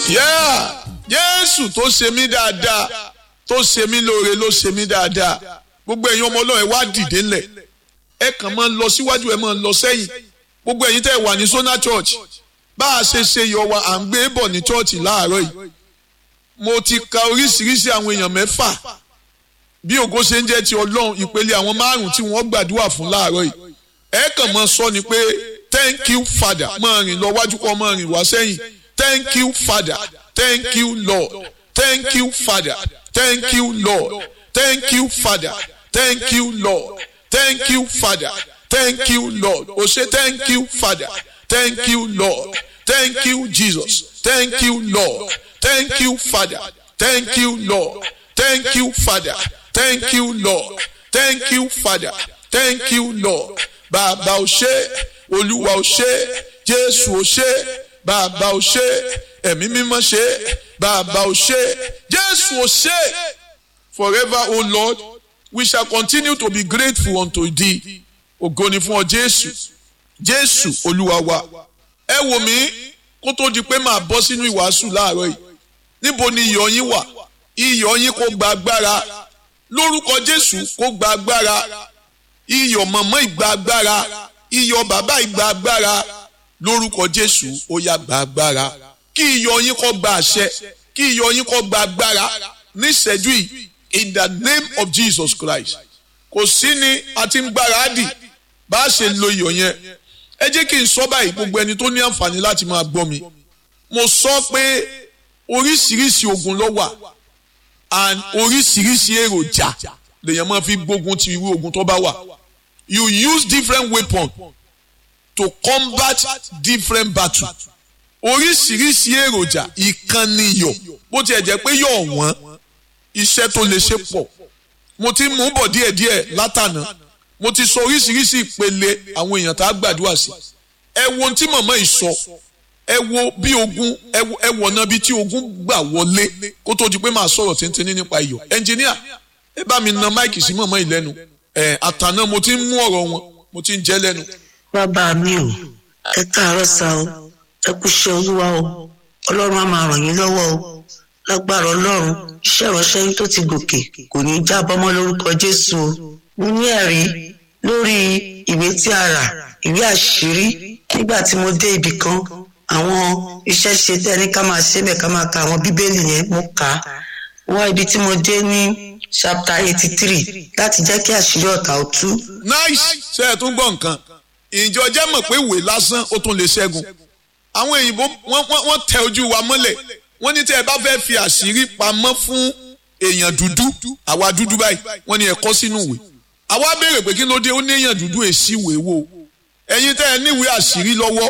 Yeah. Jésù tó ṣe mí dáadáa tó ṣe mí lóore ló ṣe mí dáadáa gbogbo ẹ̀yin ọmọ ọlọ́run ẹ wá dìde ńlẹ̀ ẹ kàn máa ń lọ síwájú ẹ máa ń lọ sẹ́yìn gbogbo ẹ̀yin tẹ́ ẹ wà ní Sona Church bá a ṣe ṣe yọ wa à ń gbé bọ̀ ní chọ́ọ̀chì láàárọ̀ yìí mo ti ka oríṣiríṣi àwọn èèyàn mẹ́fà bí ògo ṣe ń jẹ́ ti ọlọ́run ìpele àwọn márùn-ún tí wọ́n gbàdúrà fún láàárọ̀ yìí ẹ kàn máa sọ ni pé thank you father máa rìn lọ wájú kọ́ máa rìn wá sẹ́yìn thank you father thank you lord thank you father thank you lord thank you father thank you lord thank you father thank you lord o ṣe thank you father thank you lord thank you jesus thank you lord thank you father thank you lord thank you father thank you lord thank you father thank you lord bàbá o ṣé olúwa o ṣé jésù o ṣé bàbá o ṣé ẹ̀mí mímọ́ ṣé bàbá o ṣé jésù o ṣé forever o lord we shall continue to be grateful unto thee ògo ni fún ọ jésù jésù olúwa wa ẹ wò mí kó tó di pé màá bọ́ sínú ìwàásù láàárọ̀ yìí níbo ni iyọ̀ yín wà iyọ̀ yín kó gba agbára lórúkọ jésù kó gba agbára iyọ̀ mọ̀mọ́ ìgbà agbára iyọ̀ bàbá ìgbà agbára lórúkọ jésù ó yá gba agbára kí iyọ̀ yín kó gba àṣẹ kí iyọ̀ yín kó gba agbára níṣẹ́jú yìí in the name of jesus christ kò sí ni a ti ń gbáradì bá a ṣe lo iyọ̀ yẹn ẹ jẹ́ kí n sọ báyìí gbogbo ẹni tó ní àǹfààní láti máa gbọ́ mi mo sọ pé oríṣiríṣi ogun ló wà and oríṣiríṣi èròjà lèèyàn máa fi gbógun ti irú ogun tó bá wà you use different weapon to combat different battle oríṣiríṣi èròjà ìkànnì iyọ̀ bó tiẹ̀ jẹ́ pé yọ̀ wọ́n iṣẹ́ tó lè ṣe pọ̀ mo ti mú bọ̀ díẹ̀díẹ̀ látànà mo ti sọ oríṣiríṣi ìpele àwọn èèyàn tá a gbàdúrà sí ẹ wo ohun tí màmá yìí sọ ẹ wo bí ogun ẹ wọ̀ náà bí tí ogun gbà wọlé kó tó di pé màá sọ̀rọ̀ tíntìní nípa iyọ̀ ẹnjìníà ẹ bá mi na máìkì sí màmá yìí lẹ́nu ẹ àtànà mo ti ń mú ọ̀rọ̀ wọn mo ti ń jẹ́ lẹ́nu. bàbá mi ò ẹ káàárọ̀ sá o ẹ kú iṣẹ́ olúwa o ọlọ́run á máa ràn yín lọ́wọ́ o lágbára ọlọ́run iṣẹ́ ìránṣẹ́ yín tó ti gòkè kò ní í jábọ́ mọ́ lórúkọ jésù o mo ní ẹ̀rí lórí ìwé tí a rà ìwé àṣírí nígbà tí mo dé ibì kan àwọn iṣẹ́ ṣe tẹ́ ní ká máa ṣe bẹ́ẹ̀ ká máa ka àwọn bíbélì yẹn mo kà á wá ibi tí mo dé ní chapter eighty three láti jẹ́ kí àṣírí ọ̀tá ó tú. nice ṣe é tún gbọ́ nǹkan ìjọ jẹ́ mọ̀ pé ìwé lásán ó tún lè ṣẹ́gun àwọn òyìnbó wọ́n tẹ ojú wa mọ́lẹ̀ wọ́n ní tẹ́ ẹ bá fẹ́ fi àṣírí pamọ́ fún èèyàn dúdú àwa dúdú báyìí wọ́n ní ẹ kọ sínú ìwé àwa béèrè pé kí ló dé ó ní èèyàn dúdú èsì ìwé wo ẹ̀yin tẹ́ ẹ níwèé àṣírí lọ́wọ́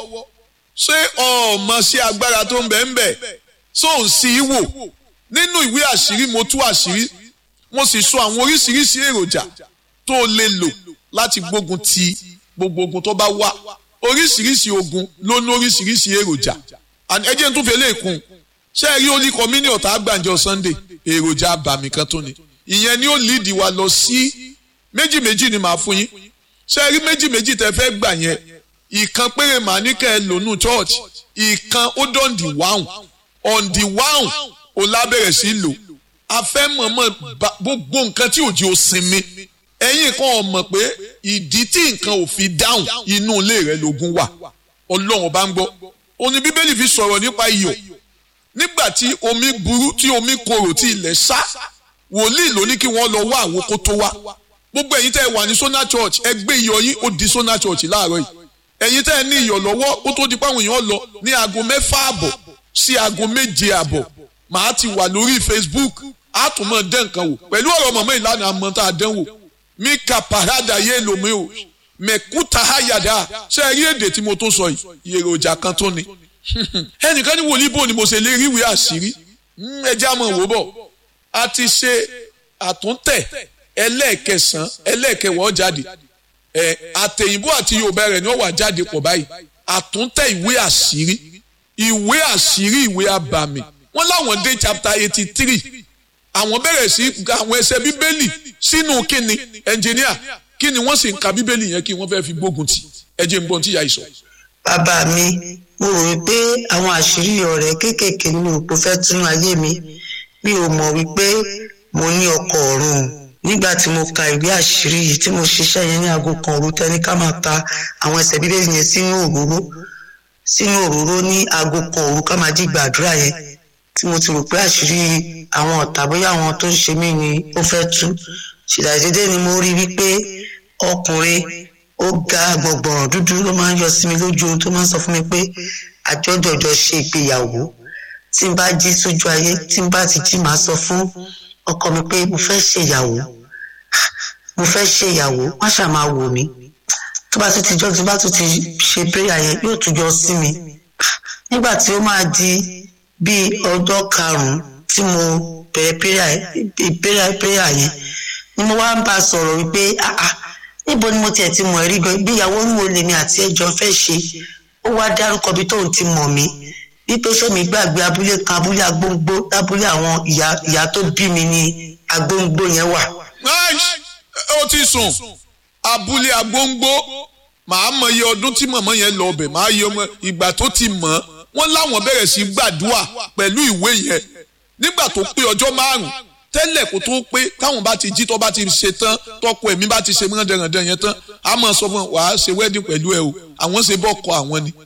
ṣé ọmọ sí agbára tó ń bẹ ń bẹ tó ń sí í wò nínú ìwé àṣírí mo tú àṣírí mo sì sọ àwọn oríṣiríṣi èròjà tó lè lò láti gbógun ti gbogbo ogun tó bá wá oríṣiríṣi ogun ló ní oríṣiríṣi èròjà ẹ jẹ́ n tún fi eléyìí kún ṣé ẹ rí olí kọ́mínì ọ̀tá àgbàǹjọ Sunday èròjà àbàmì kan tó ni ìyẹn ni ó líìdì wa lọ sí méjì méjì ni màá fún yín ṣé ẹ rí méjì méjì tẹ fẹ́ gbà yẹn ìkan péré màá ní kẹ́ ẹ lónú church ìkan ó dán di wáhùn on the wáhùn ó lábẹ̀rẹ̀ sí lò a fẹ́ mọ̀mọ́ gbogbo nǹkan tí òjì ó sinmi ẹ̀yin kan ò mọ̀ pé ìdí tí nǹkan ò fi dáhùn inú ilé rẹ̀ lógun wà ọlọ́run bá ń gbọ́ òní bíbélì fi sọ̀rọ̀ nípa iyọ̀ nígbà tí omi burú tí omi korò tí ilẹ̀ sá wòlíì ló ní kí wọ́n lọ wá àwọn kó tó wá gbogbo ẹ̀yin tẹ́ ẹ wà ní Sona Church ẹ gbé iyọ̀ yín ó di Sona Church láàárọ̀ yìí ẹ̀yin tẹ́ ẹ ní iyọ̀ lọ́wọ́ ó tó di páwọn èèyàn lọ ní aago mẹ́fà àbọ̀ sí aago méje àbọ̀ màá ti wà lórí Facebook á tún mọ̀ dán nǹkan wò pẹ̀lú ọ̀rọ̀ mọ̀mọ́ ìlànà àmọ́ tá a dán wò mí ka parada yé lomi o mẹ̀kúta hayada ṣé ẹ rí èdè tí mo tó sọ yìí èròjà kan tó ni ẹnìkan ní wòlíì bò ni mo ṣe lè rí ìwé àṣírí ẹ já mọ̀ wò bọ̀ a ti ṣe àtúntẹ̀ ẹlẹ́ẹ̀kẹsàn ẹlẹ́ẹ̀kẹwọ́ jáde ẹ àtẹ̀yìnbó àti yorùbá rẹ̀ ni wọ́n wà jáde pọ̀ báyìí àtúntẹ̀ ìwé àṣírí ìwé àṣírí ìwé abàmì wọ́n láwọn dé chapter eighty three àwọn bẹ̀rẹ̀ sí àwọn ẹsẹ̀ bíbélì sínú kíni ẹnjìníà kíni wọ́n sì ń ka bíbélì yẹn kí wọ́n fẹ́ fi gbógun tì ẹ jẹ́ n gbọ́n tí ìyá yìí sọ. bàbá mi mo rò wípé àwọn àṣírí ọ̀rẹ́ kéékèèké nínú òpó fẹ́ tún ayé mi mi ò mọ̀ wípé mo ní ọkọ ọ̀run nígbà tí mo ka ìwé àṣírí yìí tí mo ṣiṣẹ́ yẹn ní aago kan òru tẹ́ni ká máa ta àwọn ẹsẹ̀ bíbélì yẹn sínú òróró sínú òróró ní aago kan òru ká máa jí gbàdúrà yẹn tí mo ti rò pé àṣírí àwọn ọ̀tá bóyá àwọn tó ń ṣe mí ni ó fẹ́ tú ṣìdàdédé ni mo rí wípé ọkùnrin ó ga gbọ̀ngbọ̀n dúdú ló máa ń yọ sí mi lójú ohun tó máa ń sọ fún mi pé àjọjọjọ ṣe ìgbéyàwó tí n bá jí sójú ayé tí n bá ti jí màá sọ fún ọkọ mi pé mo fẹ́ ṣèyàwó mo fẹ́ ṣèyàwó wọ́n ṣáà máa wò mí tó bá tún ti jọ́ tó bá tún ti ṣe prayer yẹn yóò tún jọ sí mi nígbà tí ó máa di bíi ọjọ́ karùn-ún tí mo bẹ̀rẹ̀ prayer prayer yẹn ni mo wá ń bá a sọ̀rọ̀ wípé ah ah níbo ni mo tiẹ̀ ti mọ̀ rí gan ìgbéyàwó ń wo lèmi àti ẹjọ́ fẹ́ ṣe ó wá dárúkọ bí tóun ti mọ̀ mí wípé ṣé mi gbàgbé abúlé kan abúlé agbóngbó lábúlé àwọn ìyá ìyá tó bí mi ní agbóngbó yẹn wà. ó ti sùn abúlé agbóngbó màá mọ iye ọdún tí mọ̀mọ́ yẹn lọ ọbẹ̀ màá yẹ ọmọ ìgbà tó ti mọ̀ wọ́n láwọn bẹ̀rẹ̀ sí gbàdúrà pẹ̀lú ìwé yẹn nígbà tó pé ọjọ́ márùn-ún tẹ́lẹ̀ kó tó pé táwọn bá ti jí tó bá ti ṣe tán tọkọ ẹ̀mí bá ti ṣe mọ́ dẹ̀rẹ̀dẹ̀ yẹn tán a máa sọ fún wa wàá ṣe wedding pẹ̀lú ẹ o àwọn ṣe bọ́ kọ àwọn ni.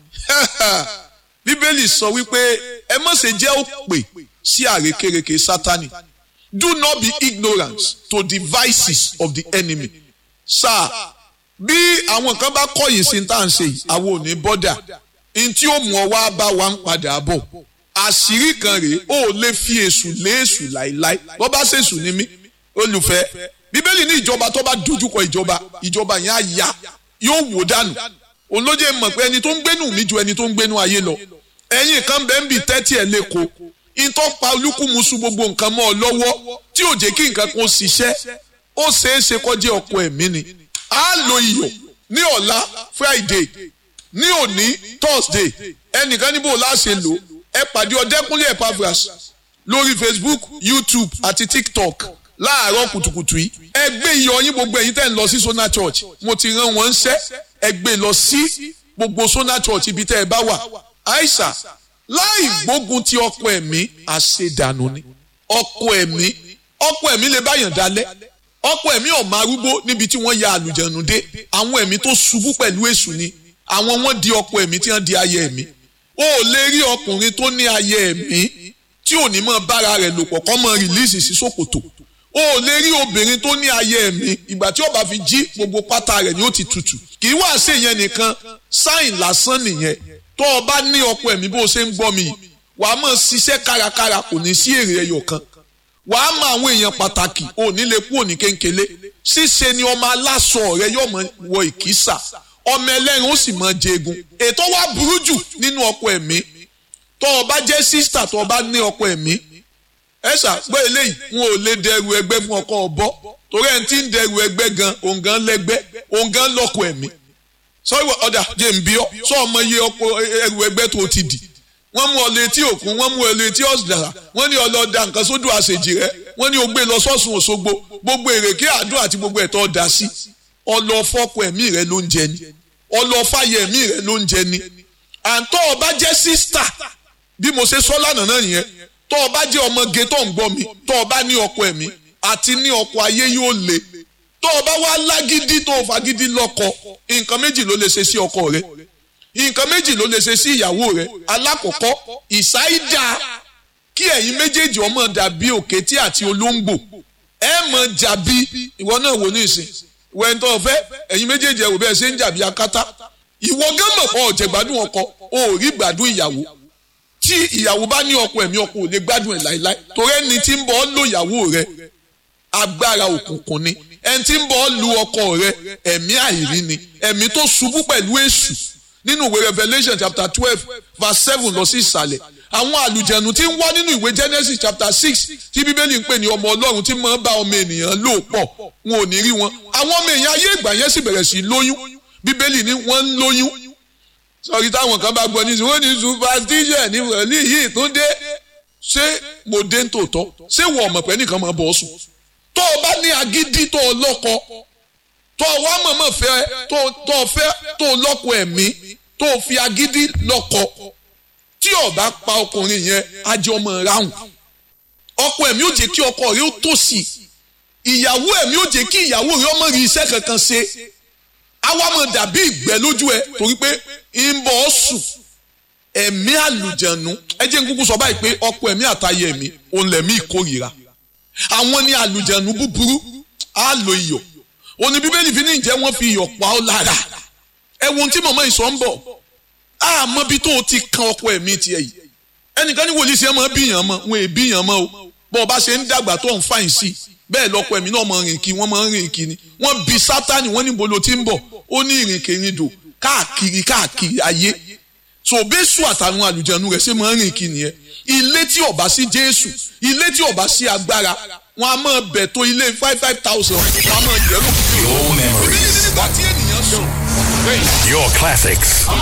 bíbélì sọ wípé ẹ má ṣe jẹ́ òpè sí àrékérekè sátani do not be ignorant to the vices of the enemy. sáà bí àwọn kan bá kọ̀yìn sí tá à ń ṣe yìí àwọn ò ní bọ́dà n tí ó mú ọ wá bá wa ń padà bọ̀ àṣírí kan rèé ó lè fi èṣù lé èṣù láéláé bó bá ṣèṣù ní mí olùfẹ́ bíbélì ní ìjọba tó bá dojúkọ ìjọba ìjọba yẹn á ya yóò wò dànù òun ló jẹ́ mọ̀ pé ẹni tó ń gbénú mi ju ẹni tó ń gbénú ayé lọ ẹ̀yin kan bẹ́ẹ̀ ń bì tẹ́tí ẹ̀ lẹ́kọ̀ọ́ ìtọ́ pa olúkúmuṣu gbogbo nǹkan mọ́ ọ lọ́wọ́ tí ò jẹ́ kí nǹkan kan ṣiṣẹ́ ó ṣeé ṣe kọjá ọkọ ẹ̀mí ni á lo iyọ̀ ní ọ̀la Friday ní òní Thursday ẹnìkan níbo láṣẹ lò ẹ pàdé ọdẹkùnlé Epaphras lórí Facebook YouTube àti TikTok láàárọ̀ kùtùkùtù yìí ẹ gbé iyọ̀ yín gbogbo ẹ̀yin tẹ́ ń lọ sí Sona Church mo ti rán wọn ṣẹ́ ẹ gbé lọ sí gbogbo Sona Church ibi tẹ́ ẹ bá wà Aisha láì gbógun ti ọkọ ẹ̀mí àṣedànù ni ọkọ ẹ̀mí ọkọ ẹ̀mí lè báyàn dalẹ̀ ọkọ ẹ̀mí ọ̀mọ arúgbó níbi tí wọ́n ya àlùjẹ̀nù dé àwọn ẹ̀mí tó ṣubú pẹ̀lú èṣù ni àwọn wọ́n di ọkọ ẹ̀mí tí wọ́n di ayé ẹ̀mí o ò lè rí ọkùnrin tó ní ayé ẹ̀mí tí ò ní mọ bára rẹ̀ lò pọ̀ kọ́ mọ rìlíìsì sí ṣòkòtò o ò lè rí obìnrin tó ní ayé ẹ̀mí ìgbà tí ó bá fi jí gbogbo pátá rẹ̀ ni ó ti tutù kì í wá ṣe yẹn nìkan sáìn lásán nìyẹn tó o bá ní ọkọ ẹ̀mí bó o ṣe ń gbọ́ mi wàá mọ̀ ṣiṣẹ́ kárakára kò ní sí èrè ẹyọ kan wàá mọ àwọn èèyàn pàtàkì ò ní lè kú òní kéńkélé ṣíṣe ni ọmọ aláṣọ rẹ yóò mọ wọ ìkísà ọmọ ẹlẹ́rìn ó sì mọ jẹgun ètò wa burú jù nínú ọkọ ẹ̀mí tó o bá jẹ́ sísítà tó o bá ní ọkọ ẹ̀mí ẹ ṣàpẹ́ eléyìí wọn ò lè dẹrù ẹgbẹ́ fún ọkọ ọ̀bọ torí ẹni tí ń dẹrù ẹgbẹ́ gan òun gan lẹ́gbẹ́ òun gan lọ́kọ ẹ̀mí sọ́wọ́ ọ̀dà jẹ́ ń bí ọ́ sọ ọmọ iye ọkọ ẹrù ẹgbẹ́ tó ti dì wọ́n mú ọ létí òkun wọ́n mú ọ létí ọ̀sìdàrà wọ́n ní ọlọ́dà nǹkan sódò àṣejì rẹ wọ́n ní o gbé lọ sọ́sùn Òṣogbo gbogbo èrèké àdúrà àti gbogbo ẹ̀tọ́ ọ̀dà sí ọlọ́fọ́kọ ẹ̀mí rẹ ló ń jẹ ni ọlọ́fàyẹ ẹ̀mí rẹ ló ń jẹ ni àǹtọ́ ọba jẹ́ sísítà bí mo ṣe sọ lánàá náà nìyẹn tọ́ ọba jẹ́ ọmọge tó ń gbọ́ mi tọ́ ọba ní ọkọ ẹ̀mí àti ní ọkọ ayé yóò le tọ́ ọba wá lágídí tó fagídí lọ́kọ nǹkan méjì ló lè ṣe sí ọkọ rẹ nǹkan méjì ló lè ṣe sí ìyàwó rẹ alákọ̀ọ́kọ́ ìsáídà kí ẹ̀yin méjèèjì ọmọ dàbí òkété àti olóńgbò ẹ mọ̀ jàbí ìwọ náà wò ní ìsìn ìwọ ẹni tó fẹ́ ẹ̀yin méjèèjì ẹ wò bẹ́ẹ̀ ṣe ń jàbí akátá ìwọ gán mọ̀ kọ́ ọ̀jẹ̀ gbádùn ọkọ o ò rí gbádùn ìyàwó tí ìyàwó bá ní ọkọ ẹ̀mí ọkọ ò lè gbádùn ẹ̀ láéláé torí ẹni tí ń bọ̀ ọ́ lò ìyàwó rẹ agbára òkùnkùn ni ẹni tí ń bọ̀ ọ́ lu ọkọ rẹ ẹ̀mí àìrí ni ẹ̀mí tó ṣubú pẹ̀lú èṣù nínú ìwé Revelation chapter twelve verse seven lọ sí ìsàlẹ̀ àwọn àlùjẹ̀nù tí ń wá nínú ìwé Genesis chapter six tí bíbélì ń pè ní ọmọ ọlọ́run tí máa ń bá ọmọ ènìyàn lò pọ̀ wọn ò ní rí wọn àwọn ọmọ èèyàn ayé ìgbà yẹn sì bẹ̀rẹ̀ sí lóyún bíbélì ní wọ́n ń lóyún sọ̀rí táwọn kan bá gbọ́ ní wọ́n ní superstition ní wọ̀lí yìí tó dé ṣé mo dé tòótọ́ ṣé wọ́n ọmọ pẹ́ nìkan máa bọ̀ sùn tó o bá ní agídí tó o lọ́kọ tó o wá mọ̀mọ́ fẹ́ tó o fẹ́ tó o lọ́kọ ẹ̀mí tó fi agídí lọ́kọ tí ó bá pa ọkùnrin yẹn ajé ọmọ ráhùn ọkọ ẹ̀mí ò jẹ́ kí ọkọ rẹ̀ ó tòṣì ìyàwó ẹ̀mí ò jẹ́ kí ìyàwó rẹ̀ ọmọ rí iṣẹ́ kankan ṣe àwa máa dàbí ìgbẹ́ lójú ẹ torí pé ń bọ̀ ọ́ sùn ẹ̀mí àlùjẹ̀nu ẹ jẹ́ n kúkú sọ báyìí pé ọkọ ẹ̀mí àtayé ẹ̀mí òun lẹ̀mí ìkórìíra àwọn ní àlùjẹ̀nu búburú á lo iyọ̀ òní bíbélì fi ní ìjẹ́ wọ́n fi iyọ̀ pa ọ́ lára ẹ wo ohun tí màmá ìsọ̀ ń bọ̀ àmọ́ bí tó o ti kan ọkọ ẹ̀mí tiẹ̀ yìí ẹnìkan ní wòlíì sí ẹ máa bíyàn mọ́ wọn è bíyàn mọ́ o bọ́ ọ bá ṣe ń dàgbà tó ń fàyìn sí bẹ́ẹ̀ lọ́kọ ẹ̀mí náà máa rìn kí wọ́n máa ń rìn kí ni wọ́n bí sátani wọ́n níbo ló ti ń bọ̀ ó ní ìrìnkèrindò káàkiri káàkiri ayé so bẹ́sù àtàwọn àlùjẹnu rẹ̀ ṣe máa ń rìn kí nìyẹn ilé tí ó bá sí jésù ilé tí ó bá sí agbára wọn a máa bẹ̀ tó ilé five five thousand wọn a máa yẹ lókè. Your memories. nígbà tí ènìyàn sùn. Your classics.